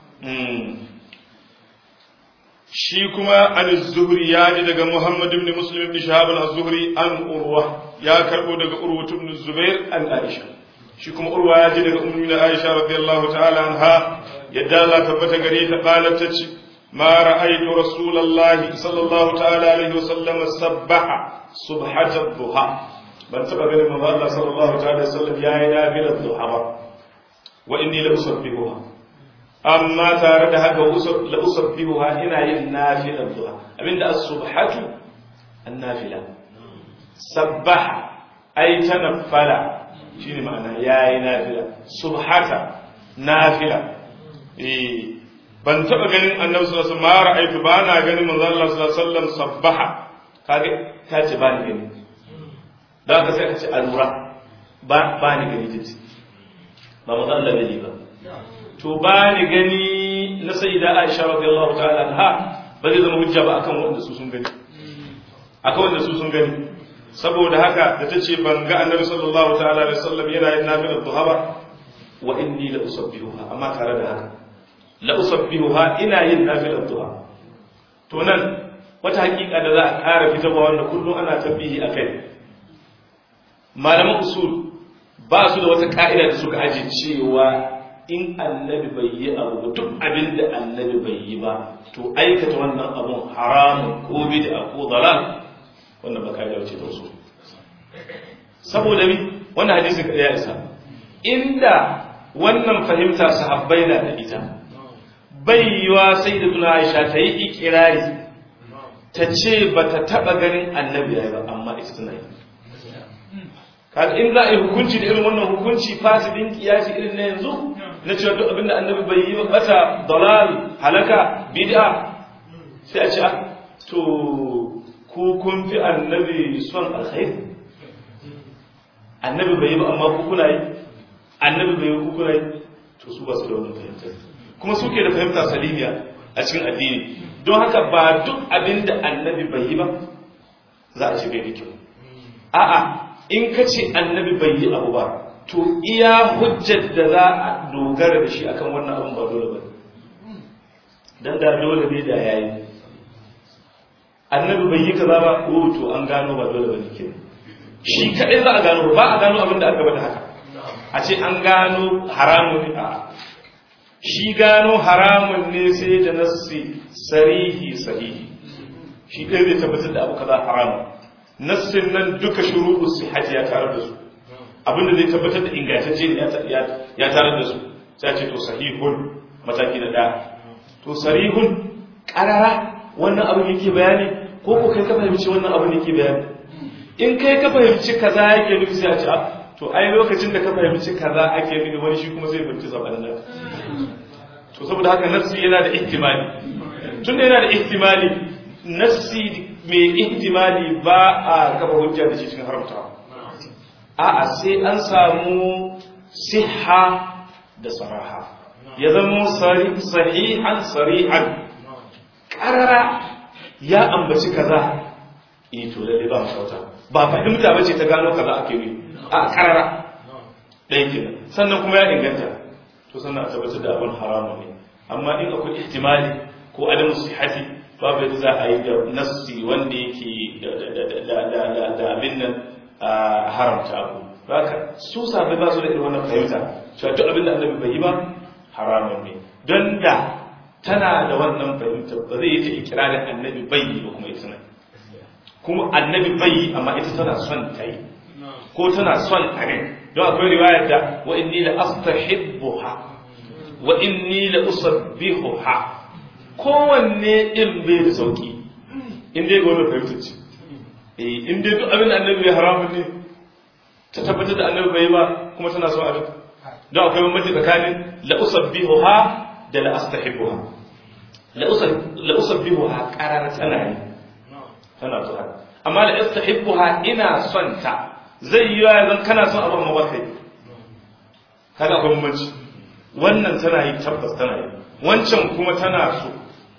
shi kuma an zuhri ya ji daga muhammad ibn muslim ibn shahab az-zuhri an urwa ya karbo daga urwa ibn zubair an aisha shi kuma urwa ya ji daga ummu aisha radiyallahu ta'ala anha yadda Allah tabbata gare ta qalat ta ce ما رأيت رسول الله صلى الله تعالى عليه وسلم سبح سبحة الضحى بل تبقى بين الله صلى الله تعالى وسلم يا نافلة الضحى وإني لأسبحها أما تارد هكا لأسبحها هنا النافلة الضحى أبين السبحة النافلة سبح أي تنفل شنو معنى يا نافلة سبحة نافلة إيه ban taba ganin annabi sallallahu alaihi wasallam ma ra'aytu ba na ganin manzon Allah sallallahu alaihi wasallam sabbaha kage ta ce ba ni gani da ka sai ka ce alura ba ba ni gani tace ba manzon Allah gani ba to ba ni gani na sayyida Aisha radiyallahu ta'ala anha ba zai zama hujja ba akan wanda su sun gani akan wanda su sun gani saboda haka da tace ban ga annabi sallallahu ta'ala alaihi wasallam yana yin nafilar duha ba wa inni la usabbihuha amma tare da haka la usabbihuha ina yin nafilar duha to nan wata hakika da za a ƙara fitarwa wanda kullum ana tabbihi akai malaman usul ba su da wata ka'ida da suka aje cewa in annabi bai yi abu ba duk abin da annabi bai yi ba to aikata wannan abun haramun ko bid'a ko dalal wannan ba ka'ida ce ta usul saboda mi wannan hadisi kada ya isa inda wannan fahimta sahabbai na da ita bai yiwa sai da tuna aisha ta yi ikirari ta ce ba ta taɓa ganin annabi ya ba amma ita tana yi kaga in za a yi hukunci da irin wannan hukunci fasidin kiyasi irin na yanzu na cewa duk abinda annabi bai yi ba bata dalal halaka bid'a sai a ce a to ku kun fi annabi son alkhairi annabi bai yi ba amma ku kuna yi annabi bai yi ku kuna yi to su ba su da wannan fahimtar kuma suke da fahimta salimiya a cikin addini don haka ba duk abin da annabi bai yi ba za a ce bai da kyau a'a in ka ce annabi bai yi abu ba to iya hujjar da za a dogara da shi akan wannan abin ba dole ba dan da dole ne da yayi annabi bai yi kaza ba ko to an gano ba dole ba ne ke shi kadai za a gano ba a gano abin da aka bada haka a ce an gano haramun ne a shi gano haramun ne sai da nassi sarihi sahihi shi kai zai tabbatar da abu kaza haramun nassin nan duka shuruɗu sihhati ya tare da su abinda zai tabbatar da ingantacce ne ya tare da su sai ce to sahihun mataki na ɗaya to sarihun ƙarara wannan abin yake bayani ko ko kai ka fahimci wannan abin yake bayani in kai ka fahimci kaza yake nufi sai a ce to ai lokacin da ka fahimci kaza ake nufi wani shi kuma zai fahimci sabanin nan to saboda haka nassi yana da ihtimali tunda yana da ihtimali nassi mai ihtimali ba a kafa hujja da shi cikin haramta a'a sai an samu siha da saraha ya zama sahihan sarihan karara ya ambaci kaza eh to lalle ba masauta ba fahimta bace ta gano kaza ake yi a karara ɗaya kenan sannan kuma ya inganta to sannan a tabbatar da abin haramun ne amma in akwai ihtimali ko adamu sihhati babu yadda za a yi da nassi wanda yake da abin nan a haramta abu haka su sabai ba su da irin wannan fahimta cewa duk abin da annabi bai yi ba haramun ne don da tana da wannan fahimta ba zai yi ta ikirarin annabi bai yi ba kuma ita nan kuma annabi bai yi amma ita tana son ta yi ko tana son a ne don akwai riwayar da wa inni la astahibbuha wa inni la usabbihuha kowanne din bai da sauki in dai ga wannan fahimtar ce eh in dai duk abin da annabi bai haramun ne ta tabbatar da annabi bai ba kuma tana son abin don akwai bambanci tsakanin la usabbihuha da la astahibbuha la usabbihuha qarar tana yi tana zuwa amma la astahibbuha ina son ta zai yi wa zan kana son abin ma kai kaga akwai bambanci wannan tana yi tabbas tana yi wancan kuma tana so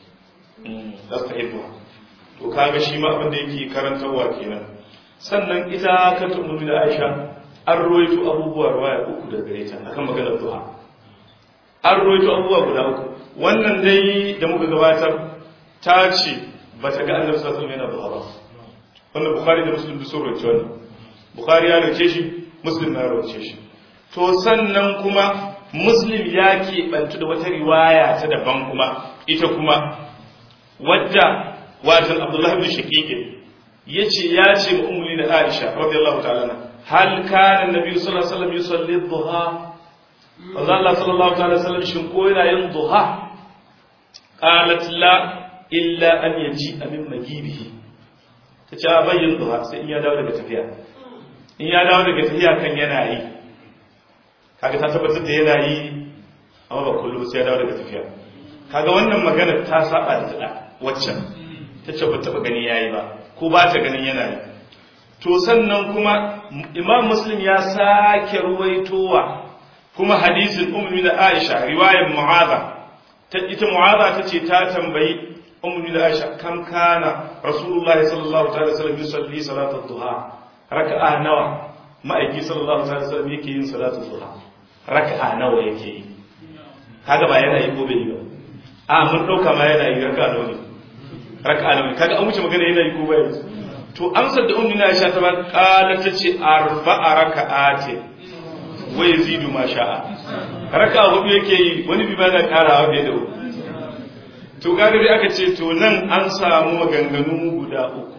astahibbuha to kaga shi ma abin da yake karantarwa kenan sannan ita kanta ummu da Aisha an roito abubuwa ruwaya uku da gare ta akan maganar duha an roito abubuwa guda uku wannan dai da muka gabatar ta ce ba ta ga annabi sallallahu alaihi wasallam yana duha ba wannan bukhari da muslim sun roito wannan bukhari ya roce shi muslim ya roce shi to sannan kuma muslim ya keɓantu da wata riwaya ta daban kuma ita kuma wadda watan abdullahi ibn shaqiq yace ya ce mu ummu da aisha radiyallahu ta'ala hal kana annabi sallallahu alaihi wasallam yusalli dhuha wanda Allah sallallahu ta'ala wasallam shin ko yana yin duha qalat la illa an yaji min magibihi tace a bayyin duha sai in ya dawo daga tafiya in ya dawo daga tafiya kan yana yi kaga ta tabbatar da yana yi amma ba kullum sai ya dawo daga tafiya kaga wannan magana ta saba da ta waccan tace ba taba gani yayi ba ko ba ta ganin yana yi to sannan kuma imam muslim ya sake ruwaitowa kuma hadisin ummi da aisha riwayar mu'adha ta ita mu'adha tace ta tambayi ummi da aisha kam kana rasulullahi sallallahu alaihi wasallam yusalli salatul duha raka'a nawa ma'aiki sallallahu alaihi wasallam yake yin salatul duha raka'a nawa yake yi kaga ba yana yi ko bai yi ba a mun dauka ma yana yi raka'a nawa ne raka'a nawa kaga an wuce magana yana yi ko bai yi to amsar da ummi na sha ta ba kala ta ce arba'a raka'ati wa yazidu ma sha'a raka'a hudu yake yi wani bi ba na karawa bai da uku to kaga dai aka ce to nan an samu maganganu guda uku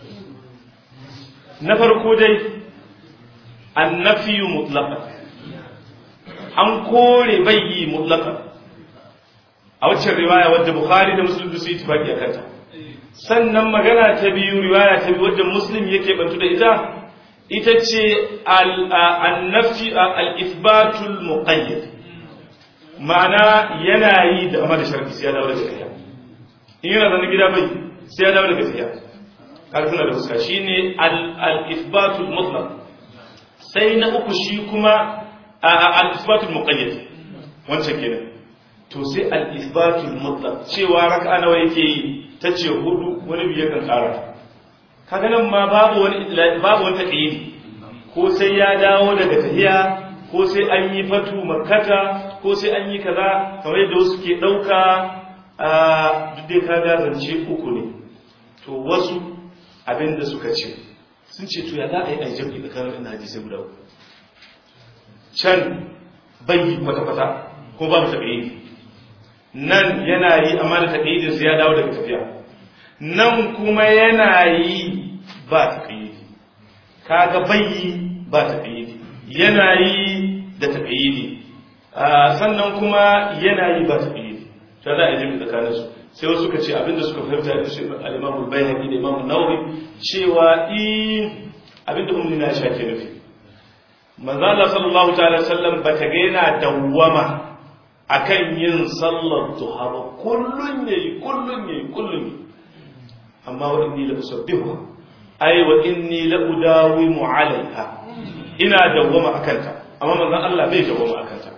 na farko dai annafiyu mutlaqan an kore bayyi mutlaqan a wacce riwaya wadda bukhari da muslim su yi tafaki akan ta sannan magana ta biyu riwaya ta biyu wadda muslim yake bantu da ita ita ce al-nafi al-ithbatul muqayyad ma'ana yana yi da amma da sharfi sai ya dawo daga tafiya in yana zanen gida bai sai ya dawo daga tafiya kaga suna da fuska shine al-ithbatul mutlaq sai na uku shi kuma al-ithbatul muqayyad wancan kenan to sai al-ithbatul mutlaq cewa raka'a nawa yake yi ta ce hudu wani biyu kan kara kaga nan ma babu wani babu wani taqyidi ko sai ya dawo daga tahiya ko sai an yi fatu makkata ko sai an yi kaza kamar yadda wasu ke dauka a duk dai kaga zance uku ne to wasu abinda suka ce sun ce to ya za a yi ajiyar tsakanin ina hadisai guda uku can bai kwata-kwata ko ba mu taɓe nan yana yi amma da taƙaidinsa ya dawo daga tafiya nan kuma yana yi ba taƙaidi kaga bayi ba taƙaidi yana yi da taƙaidi sannan kuma yana yi ba taƙaidi ta za a yi jami tsakaninsu sai wasu suka ce abinda suka fahimta da shi al-imamu bayhaqi da imamu nawawi cewa i abinda ummi na sha ke nufi manzo Allah sallallahu ta'ala sallam ba ta ga yana dawwama akan yin sallar duha ba kullun yayi kullun yayi kullun yayi amma wa inni la usabbihu ay wa inni la udawimu alaiha ina dawwama akan ta amma manzon Allah bai dawwama akan ta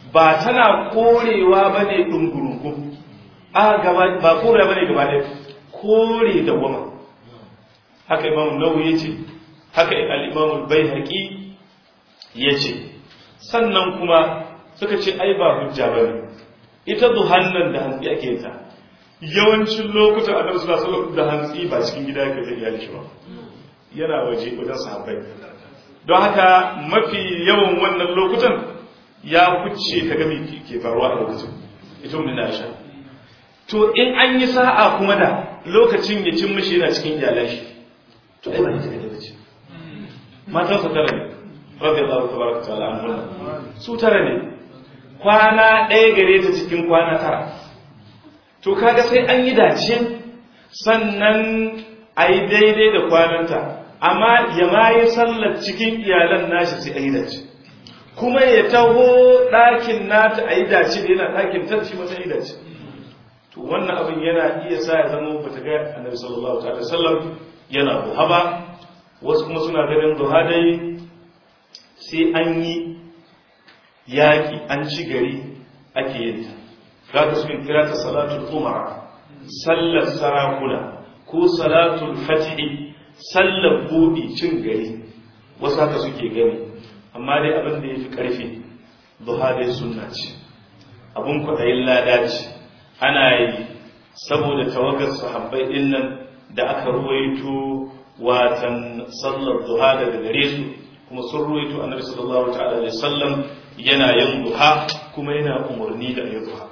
ba tana korewa ba ne ɗungurungun a gaba ba korewa ba ne gaba ɗaya kore da goma haka imamu nawu ya ce haka al'imamu bai haƙi ya ce sannan kuma suka ce ai ba hujja ba ne ita duhan nan da hantsi ake ta yawancin lokutan annabi sallallahu alaihi wasallam da hantsi ba cikin gida yake da iyali shi ba yana waje wajen sahabbai don haka mafi yawan wannan lokutan ya kuce ta gami ke faruwa a lokacin ita mun na sha to in an yi sa'a kuma da lokacin ya cin mishi yana cikin iyalan shi to ai ba ne take bace matan sa tare ne radiyallahu tabaraka ta'ala anhu su tare ne kwana ɗaya gare ta cikin kwana tara to kaga sai an yi dace sannan a yi daidai da kwananta amma ya ma yi sallar cikin iyalan nashi sai a yi dace kuma ya taho ɗakin nata a yi dace da yana ɗakin ta shi mata yi dace to wannan abin yana iya sa ya zama ba ta ga annabi sallallahu alaihi wasallam yana duha ba wasu kuma suna ganin duha dai sai an yi yaƙi an ci gari ake yin ta za ka sun kira ta salatul umara sallar sarakuna ko salatul fatihi sallar buɗi cin gari wasu haka suke gani amma dai abin da ya fi ƙarfi duha dai sunna ce abin kwaɗayin lada ce ana yi saboda tawagar sahabbai ɗin nan da aka ruwaito watan sallar duha daga gare su kuma sun ruwaito annabi sallallahu ta'ala alaihi sallam yana yin duha kuma yana umarni da yin duha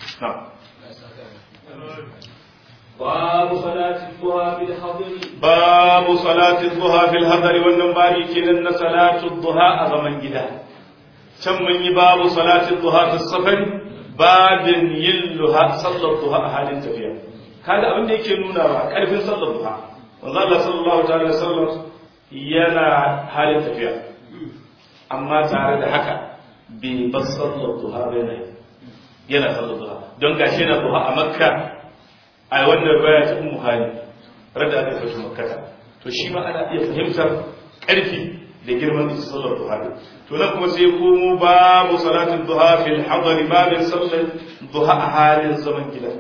باب صلاة الضحى في الحضر باب صلاة الضحى في الحضر wannan babi kenan na salatu duha a zaman gida can mun yi babu salatu duha fi safar babin yin duha sallar duha a halin tafiya kaga abin da yake nuna wa karfin sallar duha manzo Allah sallallahu ta'ala alaihi wasallam yana halin tafiya amma tare da haka bai bar sallar duha ba yana yana sallar duha don gashi yana duha a makka a wannan baya ta ummu hali rada aka fashi makkata to shi ma ana iya fahimtar karfi da girman ita sallar duha to nan kuma sai komo babu salatin duha fil hadar babin sallar duha a halin zaman gida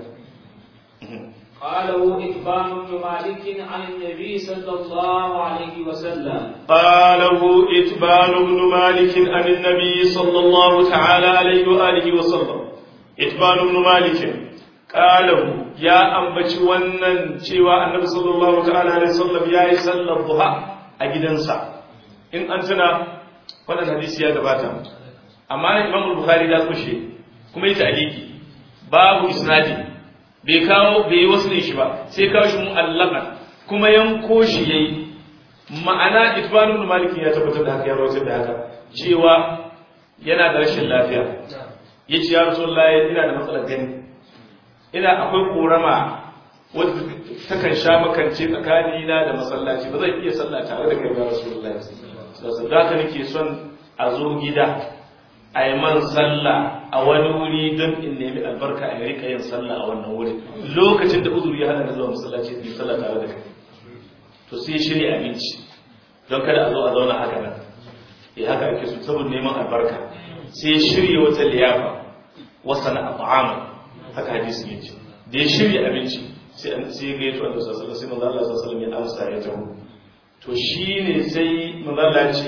قاله إتبان بن مالك عن النبي صلى الله عليه وسلم قاله إتبان بن مالك عن النبي صلى الله تعالى عليه وآله وسلم إتبان بن مالك قاله يا أنبتي ونن شوى النبي صلى الله تعالى عليه وسلم يا يسلى الضحى أجدنسا إن أنتنا wannan hadisi ya gabata amma Imam Bukhari da kushe kuma yi ta'liqi babu isnadi bai kawo bai yi wasu shi ba sai kawo shi mu'allaqan kuma yanko shi yayi ma'ana itbanun maliki ya tabbatar da haka ya rawatar da haka cewa yana da rashin lafiya yace ya rasulullahi ina da matsalar gani ina akwai korama wadda takan sha makance tsakani na da masallaci ba zan iya sallah tare da kai ba rasulullahi sallallahu da haka nake son a zo gida a yi man sallah a wani wuri don in nemi albarka a rika yin sallah a wannan wuri lokacin da uzuri ya hana da zuwa masallaci in sallah tare da kai to sai shirya abinci don kada a zo a zauna haka nan eh haka ake so saboda neman albarka sai shirya wata liyafa wasa na ta'ama haka hadisi ne ce da ya shirya abinci sai an sai ga yato Allah sallallahu alaihi wasallam Allah sallallahu alaihi wasallam ya amsa ya tawo to shine sai manzo Allah ce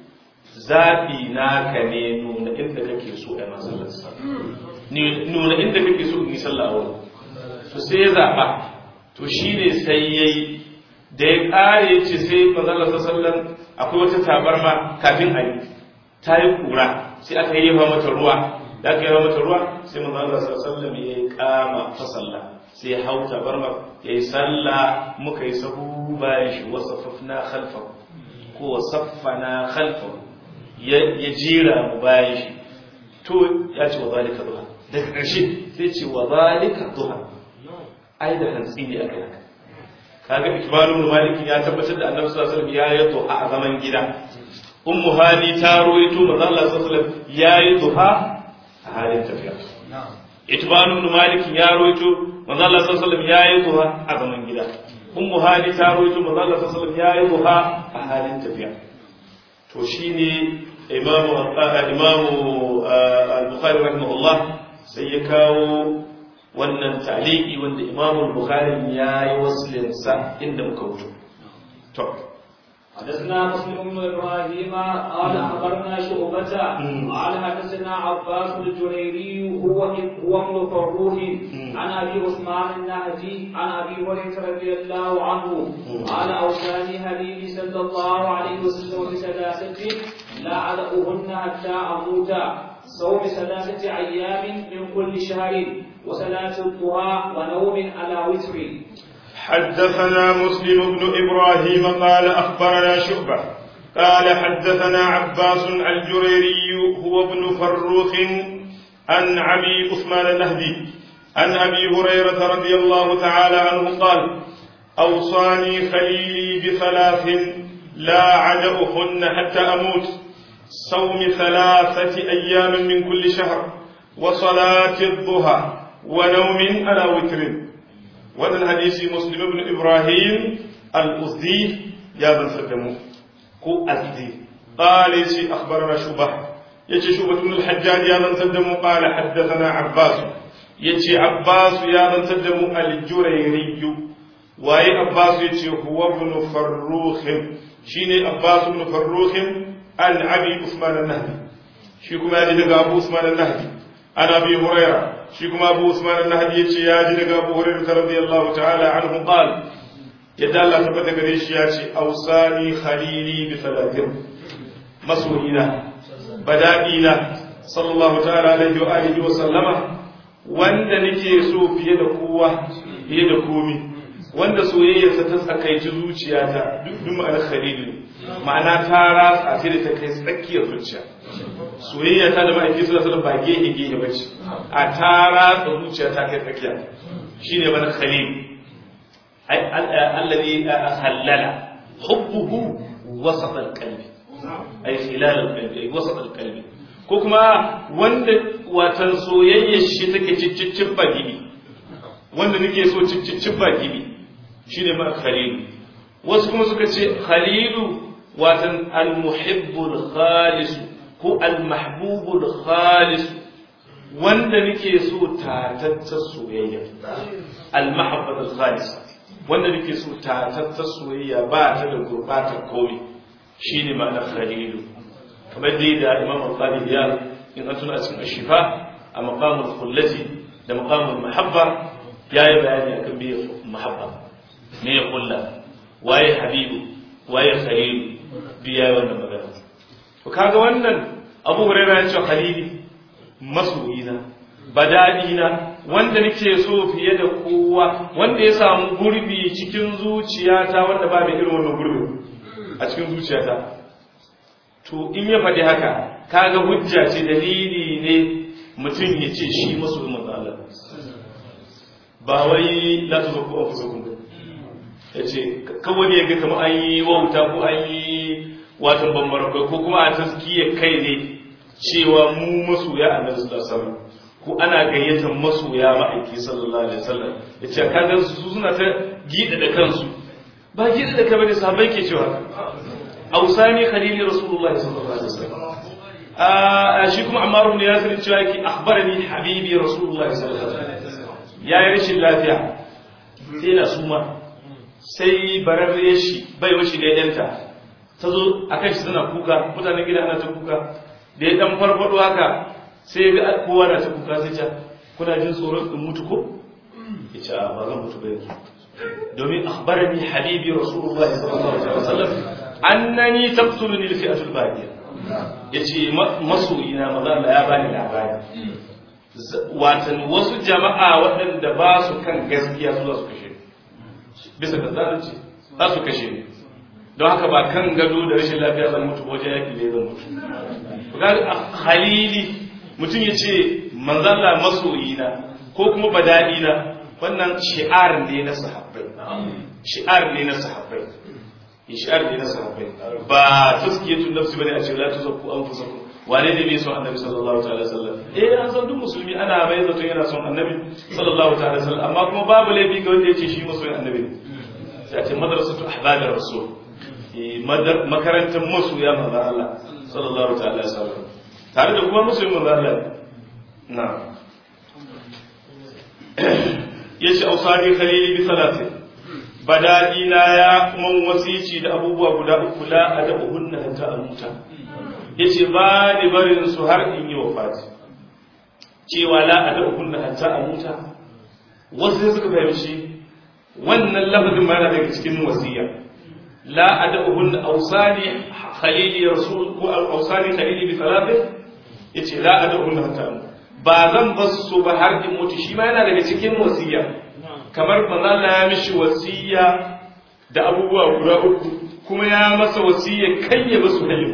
zabi naka ne nuna inda kake so ai masallar nuna inda kake so in yi sallah a wurin to sai ya zaba to shine sai yayi da ya kare ce sai manzo Allah sallallahu alaihi wasallam akwai wata tabarma kafin a yi ta yi kura sai aka yi mata ruwa da aka yi mata ruwa sai manzo Allah sallallahu alaihi wasallam ya kama fa sallah sai ya hauta barmar ya yi sallah muka yi sahu bayan shi wasafafna khalfa ko wasaffana khalfa ya jira mu bayan shi to ya ce wa zalika duha daga ƙarshe sai ce wa zalika duha ai da hantsi ne aka haka kaga ikbalu ibn malik ya tabbatar da annabi sallallahu alaihi wasallam ya yi duha a zaman gida ummu hali ta ruwaito manzo Allah sallallahu alaihi wasallam ya yi duha a halin tafiya itbanu ibn malik ya ruwaito manzo Allah sallallahu alaihi wasallam ya yi duha a zaman gida ummu hali ta ruwaito manzo Allah sallallahu alaihi wasallam ya yi duha a halin tafiya to shine imamu imamu al-bukhari rahimahullah sai ya kawo wannan taliki wanda imamu bukhari ya yi waslinsa inda muka wuce to حدثنا مسلم بن ابراهيم قال اخبرنا شعبة قال حدثنا عباس الجريري هو هو ابن فروه عن ابي عثمان النهدي عن ابي هريره رضي الله عنه قال اوصاني هليلي صلى الله عليه وسلم بثلاثه لا أدعوهن حتى اموت صوم ثلاثه ايام من كل شهر وصلاه الضحى ونوم على وتر حدثنا مسلم بن إبراهيم قال أخبرنا شعبة قال حدثنا عباس الجريري هو ابن فروخ عن أبي عثمان النهدي عن أبي هريرة رضي الله تعالى عنه قال أوصاني خليلي بثلاث لا عدأهن حتى أموت صوم ثلاثة أيام من كل شهر وصلاة الضحى ونوم على وتر wannan hadisi muslim ibn ibrahim al-uzdi ya zantar da mu ko azdi qala yace akhbarana shubah yace shubah ibn al-hajjaj ya zantar da mu qala haddathana abbas yace abbas ya zantar da mu al-jurayri waye abbas yace huwa ibn farrukh shine abbas ibn farrukh an abi usman an-nahdi shi kuma ya ji daga abu usman an-nahdi an abi hurairah shi kuma abu usman an-nahdi yace ya ji daga abu hurairah radiyallahu ta'ala anhu qala yadda Allah tabbata gare shi ya ce ausani khalili bi salatin masoyina bada'ina sallallahu ta'ala alaihi wa alihi wa sallama wanda nake so fiye da kowa fiye da komi wanda soyayyarsa ta tsakaici zuciyata duk duk ma'anar khalili ma'ana ta ratsa sai da ta kai tsakiyar zuciya soyayya ta da ma'aiki sallallahu alaihi ba gehe gehe bace a ta ratsa zuciya ta kai tsakiya shine ma'anar khalili الذي خلل حبه وسط القلب أي خلال القلب أي وسط القلب كما وند واتن soyayyar shi take ciccicin bagidi wanda nake so ciccicin bagidi shine ma khalilu wasu kuma suka ce khalilu watan almuhibbul khalis ko almahbubul khalis wanda nake so tatattar soyayya almahabbatul khalis wanda nake so tatattar soyayya ba ta da gurbatar komai shine ma'anar khalilu kamar dai da imam al-qadi ya in an tuna cikin ashifa a maqamul khullati da maqamul mahabba yayi bayani akan me mahabba me ya kulla waye habibu waye khalilu biya wannan magana to kaga wannan abu hurairah ya ce khalili masoyina badadina wanda nake so fiye da kowa wanda ya samu gurbi cikin zuciyata wanda ba da irin wannan gurbi a cikin zuciyata to in ya faɗi haka kaga hujja ce dalili ne mutum ya ce shi masoyin manzo Allah ba wai la ta zo ko an fusa kun ya ce kawai ya ga kamar an yi wauta ko an yi watan bambara ko kuma a taskiya kai ne cewa mu masoya annabi sallallahu alaihi wasallam ko ana gayyatar masoya ma'aiki sallallahu alaihi wasallam ya ce kaga su suna ta gida da kansu ba gida da kamar sahabbai ke cewa ausani khalili rasulullahi sallallahu alaihi wasallam a shi kuma ammar ibn yasir cewa yake akhbarani habibi rasulullahi sallallahu alaihi wasallam yayi rashin lafiya sai na suma sai bararre shi bai washi da yanta ta zo akan shi tana kuka mutanen gida ana ta kuka da ya dan farfado haka sai ga kowa na ta kuka sai ce kuna jin tsoron in mutu ko ya ce ba zan mutu ba yanzu domin akhbarani habibi rasulullahi sallallahu alaihi wasallam annani taqtuluni al-fi'atu al-baghiya yace masoyina maza Allah ya bani labari watan wasu jama'a waɗanda ba su kan gaskiya su za su kashe bisa ga zalunci za su kashe ni don haka ba kan gado da rashin lafiya zan mutu wajen yaki ne zan mutu ga khalili mutum ya ce manzalla masoyina ko kuma bada'ina wannan shi'ar ne na sahabbai shi'ar ne na sahabbai shi'ar ne na sahabbai ba taskiyatun nafsi bane a ce la tuzakku anfusakum wane ne bai son annabi sallallahu ta'ala sallam eh an san duk musulmi ana bai zato yana son annabi sallallahu ta'ala sallam amma kuma babu laifi ga wanda yace shi masoyin annabi ne sai a ce madrasatu ahbab rasul makarantar masoya manzon Allah sallallahu ta'ala alaihi wasallam tare da kuma musulmin manzo Allah na yace ausani khalili bi salati badadi na ya man wasici da abubuwa guda uku la adabuhunna hatta amuta yace ba ni barin su har in yi wafati cewa la adabuhunna hatta amuta wasu sai suka fahimci wannan lafazin ma yana daga cikin wasiya la adabuhunna ausani khalili rasul ko ausani khalili bi salati yace la adabuhunna hatta amuta ba zan basu ba har in mutu shi ma yana daga cikin wasiya kamar manzo ya mishi wasiya da abubuwa guda uku kuma ya masa wasiya kai ya basu hayyu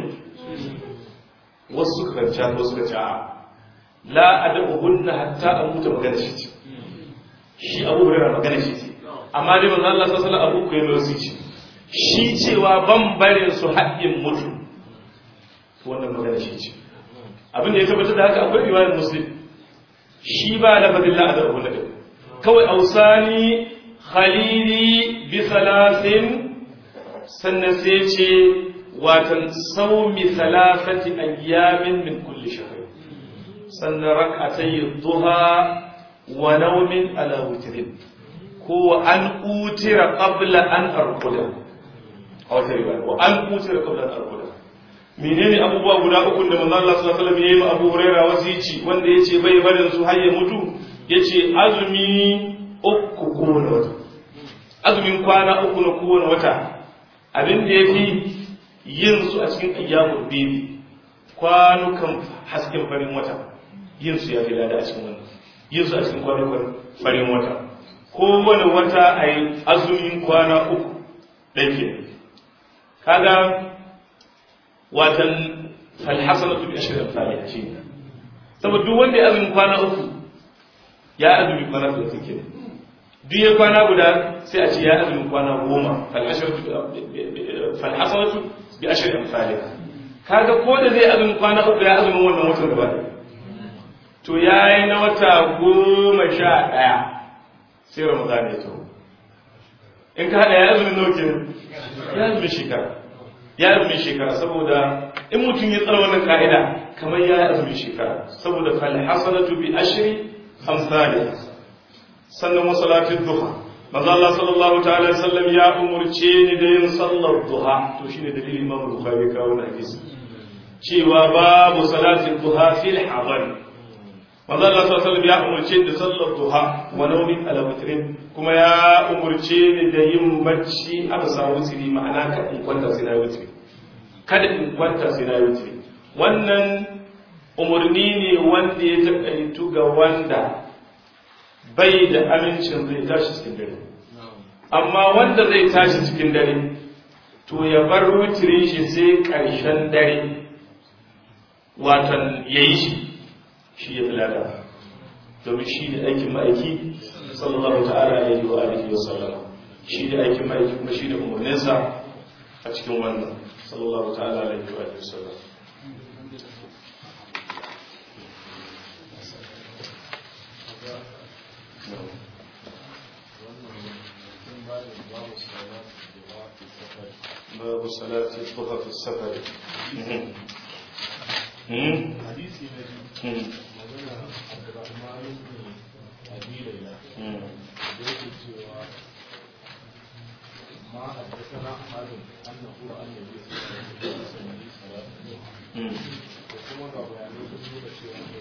wasu suka kanta wasu suka ce a la adabuhunna hatta amuta magana shi ce shi abu hurairah magana shi ce amma dai manzo Allah sallallahu alaihi wasallam abu kai wasici shi cewa ban barin su haƙƙin mutu wannan magana shi ce abin da ya tabbatar da haka akwai riwayar muslim shi ba lafazin la adabuhunna din kawai ausani khalili bi salasin sannan sai ce watan saumi salasati ayyamin min kulli shahr sannan rak'atay duha wa nawmin ala witrin ko an utira qabla an arquda aw riwaya wa an utira qabla an arquda menene abubuwa guda uku da manzo Allah sallallahu alaihi wasallam yayi ma Abu Hurairah wasici wanda yace bai barin su har ya mutu yace azumi uku kowane wata azumin kwana uku na kowane wata abin da yafi yin su a cikin ayyamul bibi kwanukan hasken farin wata yin su yafi lada a cikin wannan yin su a cikin kwanukan farin wata kowane wata ayi azumin kwana uku ɗake kaga watan falhasanatu bi ashri amsalha shi saboda duk wanda ya azumin kwana uku ya azumi kwana da take duk ya kwana guda sai a ce ya azumin kwana goma falhasanatu bi ashri amsalha kaga ko da zai azumin kwana uku ya azumin wannan watan gaba to yayi na wata goma sha ɗaya sai ramadan ya taho in ka hada ya azumin nawa kenan ya azumin shekara ya azumin shekara saboda in mutum ya tsara wannan ka'ida kamar ya azumin shekara saboda falhasanatu bi ashri amsalih sannan wa salatul duha manzo Allah sallallahu ta'ala sallam ya umurce ni da yin sallar duha to shine dalilin Imam Bukhari kawo wannan hadisi cewa babu salatul duha fil hadar manzo Allah sallallahu alaihi ya umurce ni da sallar duha wa nawmin ala witrin kuma ya umurce ni da yin bacci a bisa wutri ma'ana ka in kwanta sai na wutri kada in kwanta sai na wutri wannan umurni ne wanda ya takaitu ga wanda bai da amincin zai tashi cikin dare amma wanda zai tashi cikin dare to ya bar wutirin shi sai ƙarshen dare watan ya yi shi shi ya filada domin shi da aikin ma'aiki sallallahu ta'ala alaihi wa alihi wa sallam shi da aikin ma'aiki kuma shi da umarninsa a cikin wannan sallallahu ta'ala alaihi wa alihi wa sallam باب صلاة الضحى في السفر حديث النبي magana Abdurrahman ibn Abi Layla da yake cewa ma haddathana Ahmad annahu ra'a annabi sallallahu alaihi wasallam salatu da kuma ga bayanai sun nuna cewa ne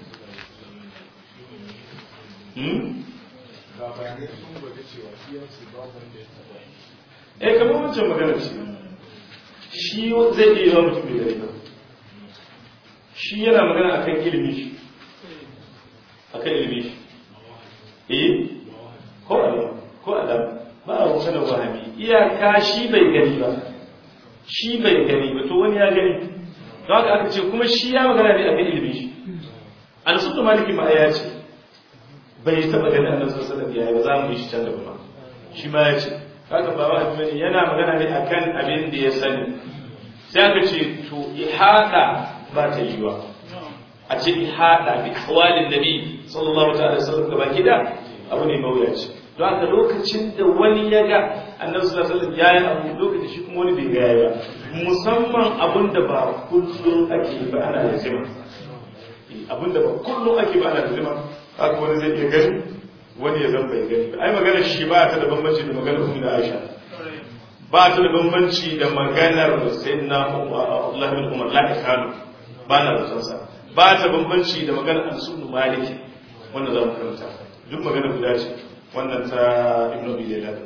ga bayanai sun gwada cewa shi ya ce babu wanda ya taba eh kamar wancan magana ce shi zai iya yawa mutum bai gari ba shi yana magana akan ilimi shi akan ilimi shi eh ko adam ko adam ba a wuce da wahami iyaka shi bai gani ba shi bai gani ba to wani ya gani don haka aka ce kuma shi ya magana ne akan ilimi shi an sun maliki ma ya ce bai taba gani annabi sallallahu alaihi wasallam ya yi ba za mu yi shi can da kuma shi ma ya ce haka ba wa abin yana magana ne akan abin da ya sani sai aka ce to ihada ba ta yi ba a ce ihada bi ahwalin nabi sallallahu ta'ala sallam gaba kida abu ne mawuyaci don haka lokacin da wani ya ga annabi sallallahu alaihi wasallam yayi abu lokacin shi kuma wani bai ga yayi ba musamman abin da ba kullum ake ba ana da zima abin da ba kullum ake ba ana da zima haka wani zai iya gani wani ya zan bai gani ba ai magana shi ba ta da bambanci da maganar ummu da Aisha ba ta da bambanci da maganar sayyidina Abdullah bin Umar la ikanu ba na rutsan sa ba ta bambanci da maganar Anas ibn Malik wanda za mu karanta duk magana guda ce wannan ta Ibn Abi Layla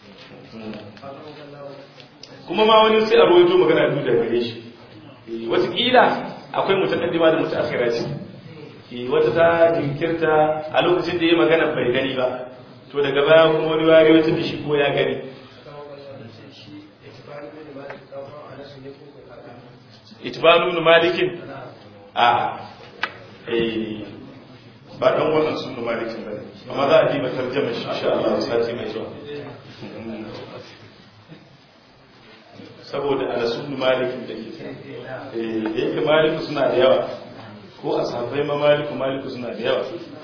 kuma ma wani sai a rawaito magana biyu da gare shi wata kila akwai mutaqaddima da mutaakhira ce wata ta jinkirta a lokacin da ya magana bai gani ba to daga baya kuma wani wari wata da shi ko ya gani itibanu ibn malikin a eh ba dan wannan sunu malikin bane amma za a ji ba tarjuma shi insha Allah sati mai zuwa saboda ala sunu malikin da ke eh da yake maliku suna da yawa ko a sahabbai ma maliku maliku suna da yawa